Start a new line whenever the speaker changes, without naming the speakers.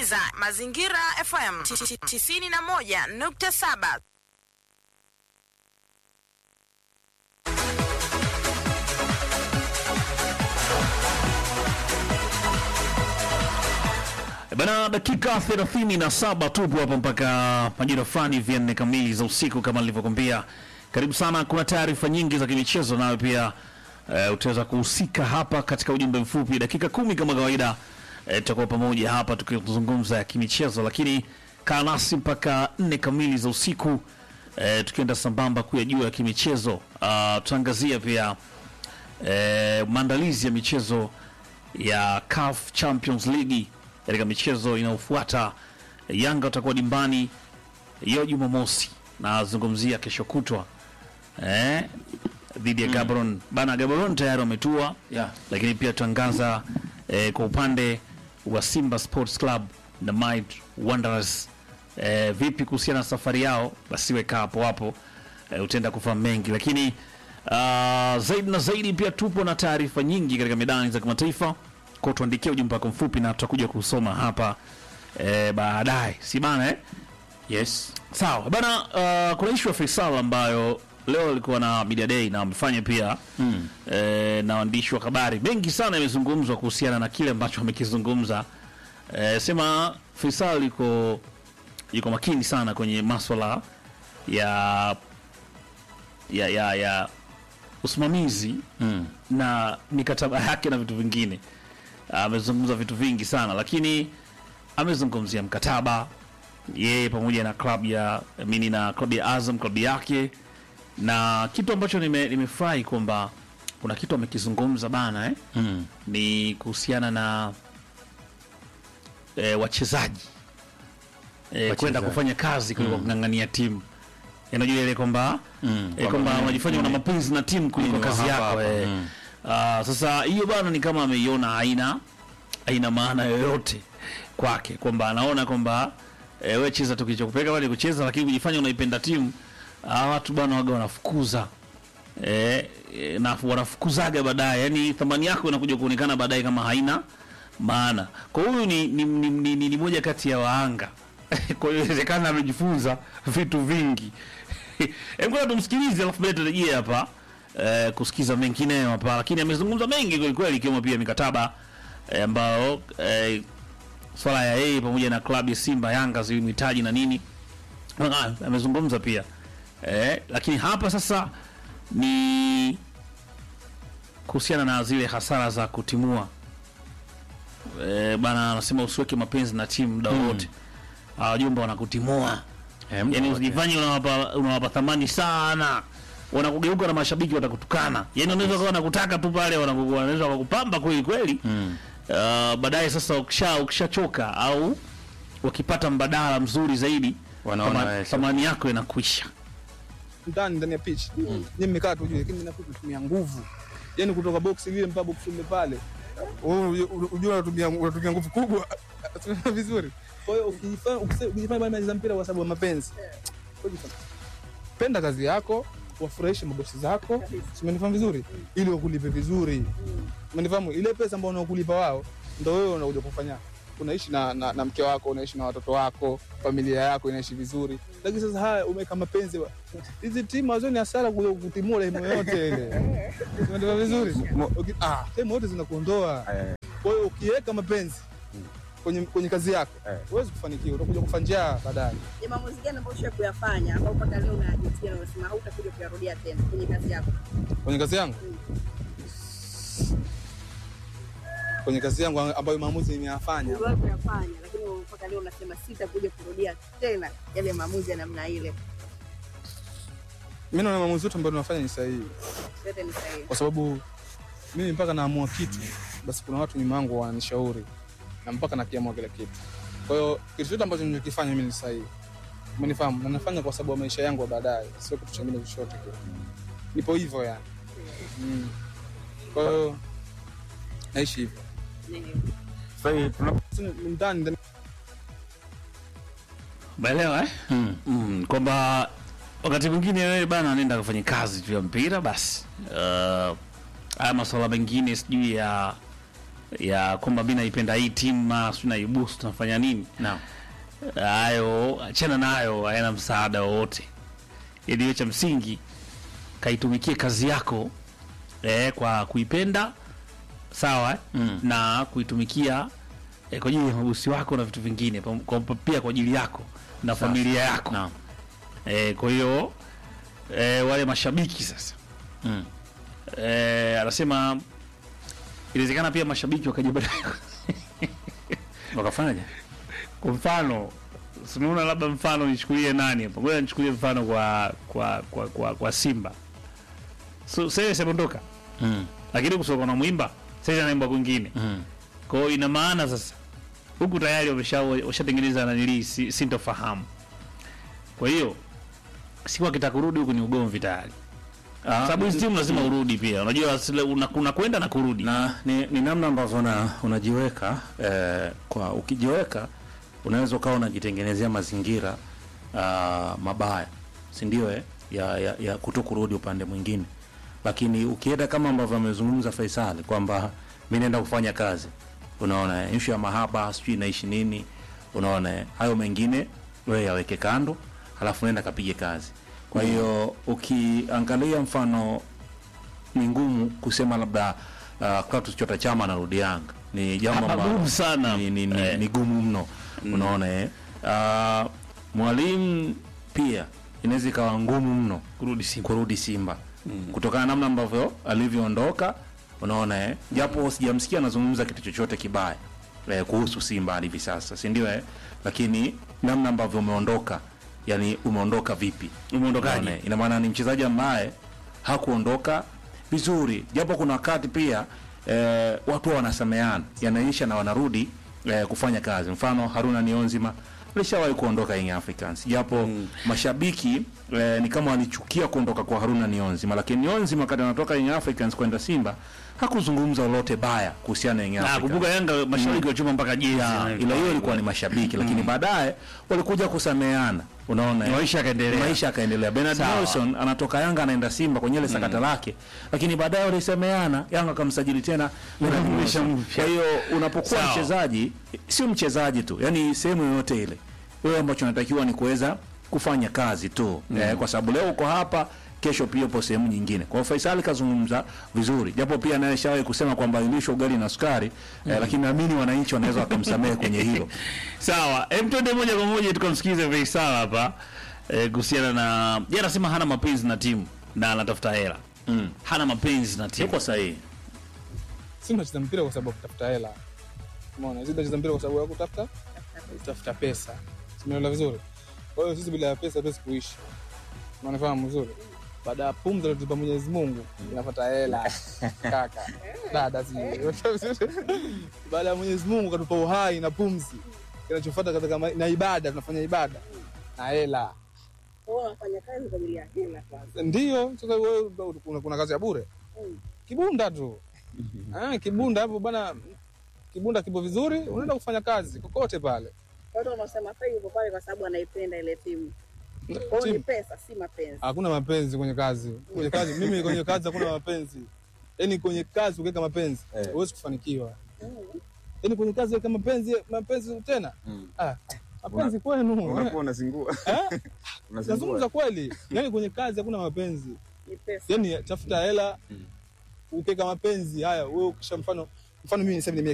unasikiliza Mazingira FM 91.7.
Bana, dakika 37 tupo hapa mpaka majira fulani vya nne kamili za usiku kama nilivyokuambia. Karibu sana, kuna taarifa nyingi za kimichezo, nawe pia uh, utaweza kuhusika hapa katika ujumbe mfupi, dakika kumi kama kawaida. Uh, tutakuwa pamoja hapa tukizungumza ya kimichezo, lakini kaa nasi mpaka nne kamili za usiku uh, tukienda sambamba kuyajua ya kimichezo. Uh, tutaangazia pia uh, maandalizi ya michezo ya CAF Champions League katika michezo inayofuata. Yanga watakuwa dimbani hiyo Jumamosi, nazungumzia kesho kutwa eh, dhidi ya Gabron bana. Gabron tayari wametua
Yeah.
lakini pia tuangaza eh, kwa upande wa Simba Sports Club na Might Wanderers eh, vipi kuhusiana na safari yao, basi weka hapo hapo eh, utaenda kufahamu mengi, lakini uh, zaidi na zaidi pia tupo na taarifa nyingi katika medani za kimataifa, kwa tuandikia ujumbe wako mfupi na tutakuja kusoma hapa eh, baadaye, si bana eh?
Yes.
Sawa bana, uh, kuna ishu ya Faisal ambayo leo alikuwa na media day na amefanya pia mm. eh, na waandishi wa habari mengi sana yamezungumzwa kuhusiana na kile ambacho amekizungumza. Eh, sema Faisal yuko yuko makini sana kwenye maswala ya ya ya, ya usimamizi
Mm.
na mikataba yake na vitu vingine. Amezungumza vitu vingi sana, lakini amezungumzia mkataba yeye pamoja na klabu ya mini na klabu ya Azam, klabu yake, na kitu ambacho nime- nimefurahi kwamba kuna kitu amekizungumza bana eh?
Mm.
ni kuhusiana na eh, wachezaji eh, kwenda kufanya kazi kuliko kung'ang'ania timu. Unajua ile kwamba
Mm.
eh, kwamba
Kwamba
unajifanya una mapenzi na timu kuliko
Mimi wa
kazi
hapa
yako
hapa.
eh.
Mm.
Ah, sasa hiyo bana ni kama ameiona haina haina maana yoyote kwake, kwamba anaona kwamba e, we cheza tu kilichokupeleka pale kucheza, lakini kujifanya unaipenda timu. Ah, watu bana waga wanafukuza e, e, na wanafukuzaga baadaye, yani thamani yako inakuja kuonekana baadaye kama haina maana. Kwa huyu ni, ni, ni, ni, ni, ni moja kati ya waanga kwa hiyo inawezekana amejifunza vitu vingi. Hebu ngoja tumsikilize, alafu baadaye turejee hapa eh, kusikiza mengineyo hapa, lakini amezungumza mengi kweli kweli, ikiwemo pia mikataba eh, ambayo eh, swala ya yeye pamoja na klabu ya Simba Yanga zilimhitaji na nini Ah, amezungumza pia eh, lakini hapa sasa ni kuhusiana na zile hasara za kutimua eh, bana anasema usiweke mapenzi na timu muda wote mm. wajumba wanakutimua
Eh, mtu
yani
wote.
usijifanye unawapa unawapa thamani sana wanakugeuka na mashabiki watakutukana yani unaweza kuwa wanakutaka tu pale wanaku- wanaweza wakupamba kweli kweli
Mm.
uh, baadaye sasa ukisha ukishachoka au wakipata mbadala mzuri zaidi
Wanaona
thama-
wewe
thamani yako inakwisha
ndani ndani ya pitch mm. ni mmekaa tu juu, lakini nakuwa kutumia nguvu, yani kutoka box lile mpaka box lile pale, wewe unajua unatumia unatumia nguvu kubwa Tunaona vizuri. Kwa hiyo ukifanya ukise- ukifanya bali maliza mpira kwa sababu ya mapenzi, Ujifanye. penda kazi yako, wafurahishe mabosi zako, si umenifahamu vizuri, ili wakulipe vizuri, umenifahamu. Ile pesa ambayo unakulipa wao, ndio wewe unakuja kufanya unaishi na, na, na mke wako, unaishi na watoto wako, familia yako inaishi vizuri. Lakini sasa haya umeweka mapenzi, wa- hizi timu hazo ni hasara kuja kutimua ile yote ile, umeelewa vizuri? Uki- Ah, timu yote zinakuondoa. Kwa hiyo ukiweka mapenzi kwenye, kwenye kazi yako huwezi kufanikiwa, utakuja kufa njaa baadaye.
Ni maamuzi gani ambayo ushawahi kuyafanya ambao mpaka leo unajutia na unasema hautakuja kuyarudia tena kwenye kazi yako?
kwenye kazi yangu kwenye kazi yangu ambayo maamuzi nimeyafanya
Uliwahi kuyafanya lakini mpaka leo unasema sitakuja kurudia tena yale maamuzi ya namna ile.
mi naona maamuzi yote ambayo tunafanya ni sahihi
Yote ni sahihi.
kwa sababu mimi mpaka naamua kitu basi kuna watu nyuma yangu wananishauri na mpaka nakiamua kile kitu kwa hiyo kitu chote ambacho ninachokifanya mimi ni sahihi umenifahamu na nafanya kwa sababu ya maisha yangu ya baadaye sio kitu chingine chochote kile nipo hivyo yani mm. kwa hiyo naishi hivyo
Sasa hii tuna-
Sasa ndani ndani
Umeelewa eh?
Mm.
mm, kwamba wakati mwingine wewe bana nenda kufanya kazi tu ya mpira basi. Uh, haya masuala mengine sijui ya ya kwamba mi naipenda hii timu ma si naibusu tunafanya nini
Naam.
hayo achana nayo hayana msaada wowote ili hiyo cha msingi kaitumikie kazi yako eh, kwa kuipenda sawa eh?
Mm.
na kuitumikia eh, kwa ajili ya mabosi wako na vitu vingine pam- kwa, pia kwa ajili yako na familia yako
Naam.
eh, kwa hiyo eh, wale mashabiki sasa
Mm.
eh, anasema inawezekana pia mashabiki wakaja baadaye
Wakafanyaje?
kwa mfano simeona labda mfano nichukulie nani hapa ngoja nichukulie mfano kwa kwa kwa kwa, kwa simba so, sasa semondoka
Mm.
lakini kusoka na mwimba sasa anaimba kwingine
Mm.
kwa hiyo ina maana sasa huku tayari wamesha washatengeneza nanili si, sintofahamu kwa hiyo siku akitaka kurudi huku ni ugomvi tayari sababu hizi timu lazima urudi pia unajua sile- una- unakwenda na kurudi
na ni, ni namna ambavyo una, unajiweka eh, kwa ukijiweka unaweza ukawa unajitengenezea mazingira uh, mabaya si ndio eh? ya, ya, ya kuto kurudi upande mwingine lakini ukienda kama ambavyo amezungumza Faisal kwamba mi naenda kufanya kazi unaona eh, issue ya mahaba sijui naishi nini unaona eh, hayo mengine wewe yaweke kando halafu nenda kapige kazi kwa hiyo ukiangalia mfano ni ngumu kusema labda uh, Clatous Chota Chama anarudi Yanga ni jambo
Hapa
ambalo
gumu sana.
ni, ni, ni,
Eh.
ni gumu mno unaona eh uh, mwalimu pia inaweza ikawa ngumu mno
kurudi Simba
kurudi Simba kutokana na namna ambavyo alivyoondoka unaona eh japo sijamsikia anazungumza kitu chochote kibaya eh, kuhusu Simba hadi hivi sasa si ndio eh lakini namna ambavyo umeondoka yani umeondoka vipi
Umeondokaje?
Unaona, eh? ina maana ni mchezaji ambaye hakuondoka vizuri japo kuna wakati pia eh, watu wanasameana yanaisha na wanarudi eh, kufanya kazi mfano Haruna Nionzima alishawahi kuondoka Young Africans japo mashabiki eh, ni kama walichukia kuondoka kwa Haruna Nionzima lakini Nionzima wakati anatoka Young Africans kwenda Simba hakuzungumza lolote baya kuhusiana na Young
Ah,
Africans
kumbuka Yanga mashabiki wachuma mpaka jezi
ya,
na-
ila hiyo ilikuwa ni mashabiki lakini baadaye walikuja kusameana unaona eh?
Maisha yakaendelea.
maisha yakaendelea Bernard
Sawa.
Nelson anatoka Yanga anaenda Simba kwenye ile sakata lake lakini baadaye walisemeana Yanga akamsajili tena Bernard
Wakamrudisha
Nelson.
mpya.
kwa hiyo unapokuwa
Sawa.
mchezaji sio mchezaji tu yani sehemu yoyote ile wewe ambacho unatakiwa ni kuweza kufanya kazi tu eh, kwa sababu leo uko hapa kesho pia upo sehemu nyingine. Kwa hiyo Faisal kazungumza vizuri, japo pia naye shawahi kusema kwamba ilishwa ugali na sukari eh, lakini naamini wananchi wanaweza wakamsamehe kwenye hilo.
sawa em twende moja kwa moja tukamsikize Faisal hapa eh, kuhusiana na yeye anasema hana mapenzi na timu na anatafuta hela
Mm.
hana mapenzi na timu
Yuko sahihi.
si tunacheza mpira kwa sababu ya kutafuta hela umeona sisi tunacheza mpira kwa sababu ya kutafuta kutafuta pesa simeelewa vizuri kwa hiyo sisi bila ya pesa hatuwezi kuishi unafahamu vizuri baada ya pumzi aliyotupa Mwenyezi Mungu inafuata hela kaka dada si baada ya Mwenyezi Mungu katupa uhai na pumzi kinachofuata katika ma- na ibada tunafanya ibada na hela
Kwa hiyo unafanya kazi kwa ajili ya hela kwanza.
ndio sasa wewe kuna, kuna kazi ya bure kibunda tu ah, kibunda hapo bana kibunda kipo vizuri unaenda kufanya kazi kokote pale
Watu wanaosema sasa yuko pale kwa sababu anaipenda ile timu. Kwa hiyo ni
Timu.
pesa, si mapenzi.
hakuna mapenzi kwenye kazi kwenye kazi mimi kwenye kazi hakuna mapenzi yaani kwenye kazi ukiweka mapenzi huwezi kufanikiwa yaani kwenye kazi weka mapenzi mapenzi tena ah, mapenzi kwenu
unakuwa unazingua
Eh?
unazingua
nazungumza kweli yaani kwenye kazi hakuna mapenzi
Ni pesa.
yaani tafuta hela ukiweka mapenzi haya wewe ukisha mfano mfano mimi niseme